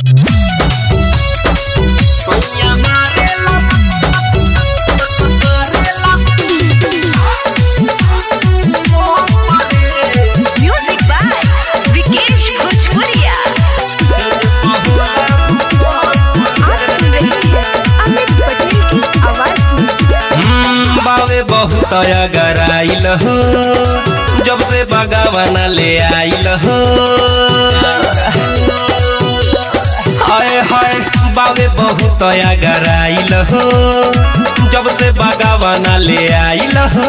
Soña Marela, Marela. Music by Vikesh Bhojpuriya आप सुन रहे हैं अमित पटेल की आवाज में हम्म, बावे बहुत अगर आइल हो जब से बगावना ले आइल हो हाय हाय बावे बहुत अगर आइल हो जब से बगावना ले आइल हो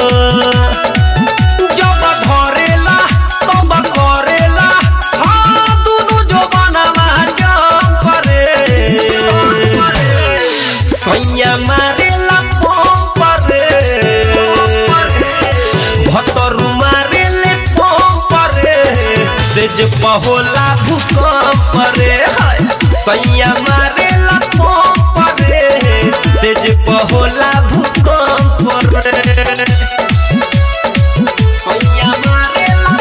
जब धरेला तब करेला हाँ दुनु जवानवा जम करे सैया मारेला पंप रे भतरु मारेले पंप रे से जे पहोला भूकंप रे हाय। सैया मारेला पंप रे से जे पहोला भूकंप रे सैया मारेला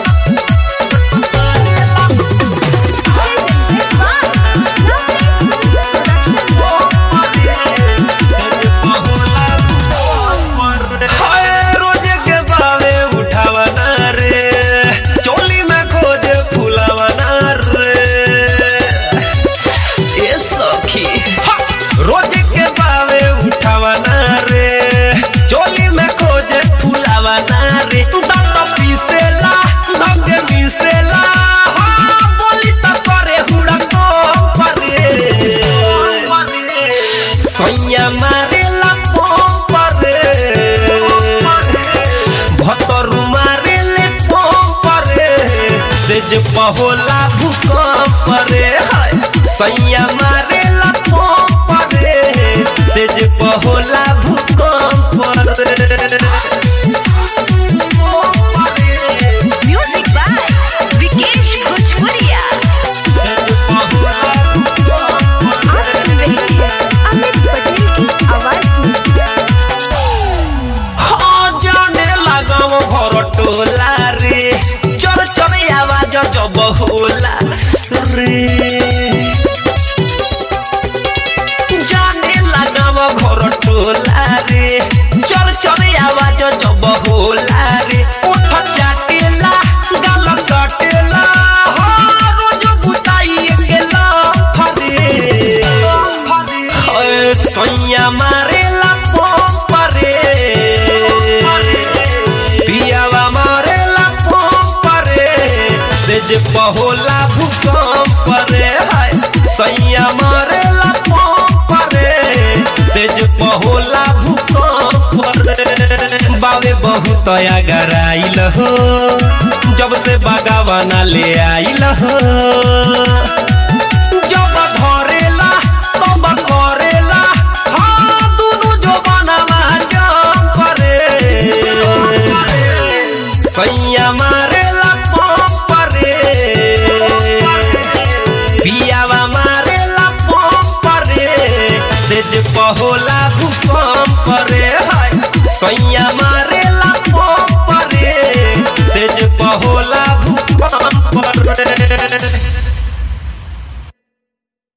हाय, रोजे के बावे उठावना रे चोली में खोजे फुलावना रे ए सखी हा, रोजे के बावे उठावना रे चोली में खोजे फुलावना रे दंग पीसेला दंग पीसेला हाँ, बोली त करे हुड़ा परे सैया मारेला पंप रे भतरु मारेले पंप रे से जे पहोला भूकंप रे हाय। सैया मारेला पंप रे से जे पहोला भूकंप रे म्यूजिक बाय विकेश भोजपुरिया आप सुन रहे हैं अमित पटेल की आवाज में हाँ, जाने लगाव घर टोला रे चर चर आवाज जब होला रे जाने लगाव घर टोला रे चर चर आवाज जब होला रे उठ चाटेला गाल कटेला हाँ, रोज बुताई गेला फरे हाय, सैया मारेला पंप रे पियावा मारेला पंप रे से जे पहोला भूकंप रे हाय सैया मारेला पंप रे से जे पहोला भूकंप रे बावे बहुत अगर आइल हो जब से बगावना ले आइल हो जब धरेला तब करेला हाँ दुनु जवानवा जम करे सैया मारेला पंप रे पियावा मारेला पंप रे से जे पहोला भूकंप रे हाय सैया मारेला पंप रे से जे पहोला भूकंप रे